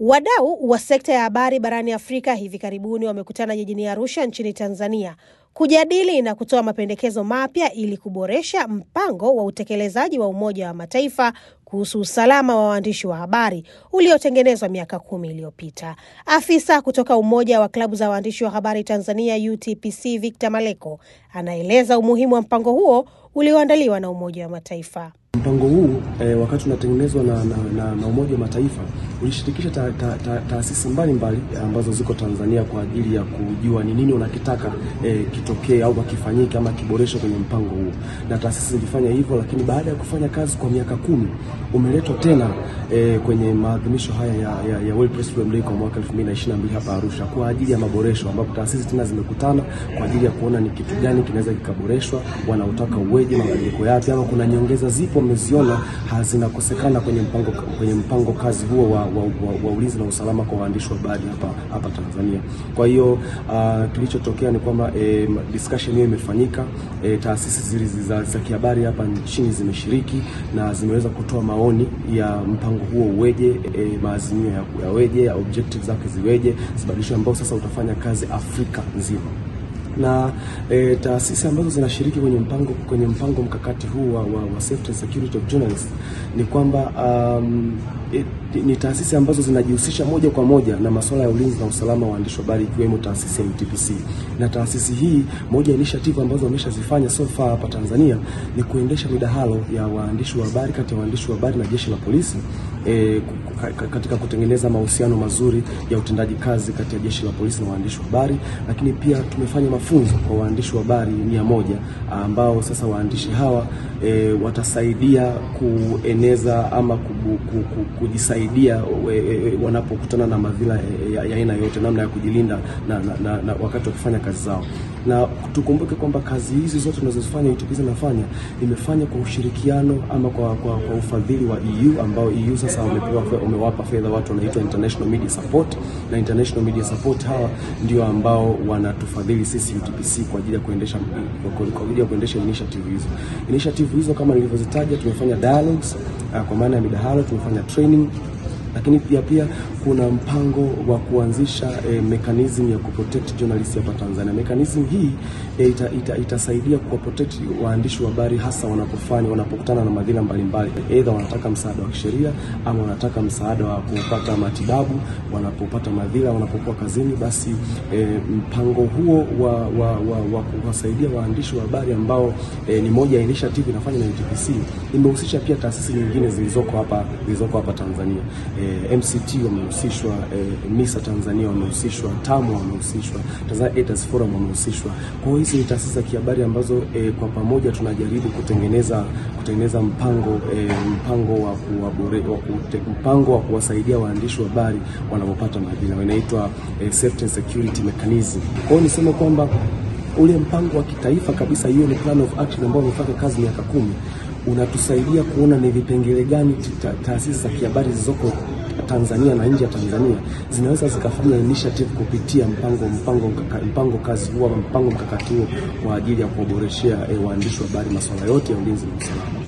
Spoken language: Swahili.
Wadau wa sekta ya habari barani Afrika hivi karibuni wamekutana jijini Arusha nchini Tanzania kujadili na kutoa mapendekezo mapya ili kuboresha mpango wa utekelezaji wa Umoja wa Mataifa kuhusu usalama wa waandishi wa habari uliotengenezwa miaka kumi iliyopita. Afisa kutoka Umoja wa Klabu za Waandishi wa Habari Tanzania UTPC Victor Maleko anaeleza umuhimu wa mpango huo ulioandaliwa na Umoja wa Mataifa. Mpango huu e, wakati unatengenezwa na, na, na, na Umoja wa Mataifa ulishirikisha taasisi ta, ta, ta mbalimbali ambazo ziko Tanzania kwa ajili ya kujua ni nini unakitaka e, kitokee au kifanyike ama kiboreshwe kwenye mpango huu, na taasisi zilifanya hivyo, lakini baada ya kufanya kazi kwa miaka kumi umeletwa tena e, kwenye maadhimisho haya ya, ya, ya World Press Freedom Day kwa mwaka 2022 hapa Arusha kwa ajili ya maboresho, ambapo taasisi tena zimekutana kwa ajili ya kuona ni kitu gani kinaweza kikaboreshwa, wanautaka uweje, mabadiliko yapi, ama kuna nyongeza zipo wameziona zinakosekana kwenye mpango, kwenye mpango kazi huo wa, wa, wa, wa ulinzi na usalama kwa waandishi wa habari hapa hapa Tanzania. Kwa hiyo uh, kilichotokea ni kwamba eh, discussion hiyo imefanyika eh, taasisi zili za, za kihabari hapa nchini zimeshiriki na zimeweza kutoa maoni ya mpango huo uweje, eh, maazimio ya yaweje, ya objectives zake ziweje, zibadilishwe ambao sasa utafanya kazi Afrika nzima na e, taasisi ambazo zinashiriki kwenye mpango kwenye mpango mkakati huu wa, wa, wa safety and security of journalists ni kwamba um, e, ni taasisi ambazo zinajihusisha moja kwa moja na masuala ya ulinzi na usalama wa waandishi wa habari ikiwemo taasisi ya UTPC. Na taasisi hii, moja ya initiative ambazo wameshazifanya so far hapa Tanzania ni kuendesha midahalo ya waandishi wa habari kati ya waandishi wa habari na jeshi la polisi e, katika kutengeneza mahusiano mazuri ya utendaji kazi kati ya jeshi la polisi na waandishi wa habari, lakini pia tumefanya mafunzo kwa waandishi wa habari mia moja ambao sasa waandishi hawa e, watasaidia kueneza ama kubu, kubu, kujisaidia e, e, wanapokutana na madhila ya aina yote, namna ya kujilinda na, na, na, na wakati wa kufanya kazi zao na tukumbuke kwamba kazi hizi zote tunazozifanya UTPC inafanya imefanya kwa ushirikiano ama kwa, kwa, kwa ufadhili wa EU ambao EU sasa wamepewa wamewapa fedha watu wanaitwa International Media Support, na International Media Support hawa ndio ambao wanatufadhili sisi UTPC kwa ajili ya kuendesha kwa ajili ya kuendesha initiative hizo. Initiative hizo kama nilivyozitaja, tumefanya dialogues kwa maana ya midahalo, tumefanya training lakini pia pia kuna mpango wa kuanzisha e, mechanism ya kuprotect journalists hapa Tanzania. Mechanism hii e, ita, ita, itasaidia kuwaprotect waandishi wa habari hasa wanapofanya wanapokutana na madhila mbalimbali, aidha wanataka msaada wa kisheria ama wanataka msaada wa kupata matibabu wanapopata madhila wanapokuwa kazini. Basi e, mpango huo wa, wa, wa, wa kuwasaidia waandishi wa habari ambao e, ni moja ya initiative inafanya na UTPC imehusisha pia taasisi nyingine zilizoko hapa zilizoko hapa Tanzania. E, MCT wamehusishwa, e, MISA Tanzania wamehusishwa, TAMU wamehusishwa, Tanzania Editors Forum wamehusishwa. Kwa hiyo hizi ni taasisi za kihabari ambazo e, kwa pamoja tunajaribu kutengeneza kutengeneza mpango e, mpango wa kuwabore, wa kute, mpango wa kuwasaidia waandishi wa habari wanapopata madhila inaitwa e, safety and security mechanism. Kwa hiyo niseme kwamba ule mpango wa kitaifa kabisa, hiyo ni plan of action ambao umefanya kazi miaka kumi unatusaidia kuona ni vipengele gani taasisi za kihabari zilizoko Tanzania na nje ya Tanzania zinaweza zikafanya initiative kupitia mpango mpango mkaka, mpango kazi huo mpango mkakati huo kwa ajili ya kuwaboreshea e, waandishi wa habari masuala yote ya ulinzi na usalama.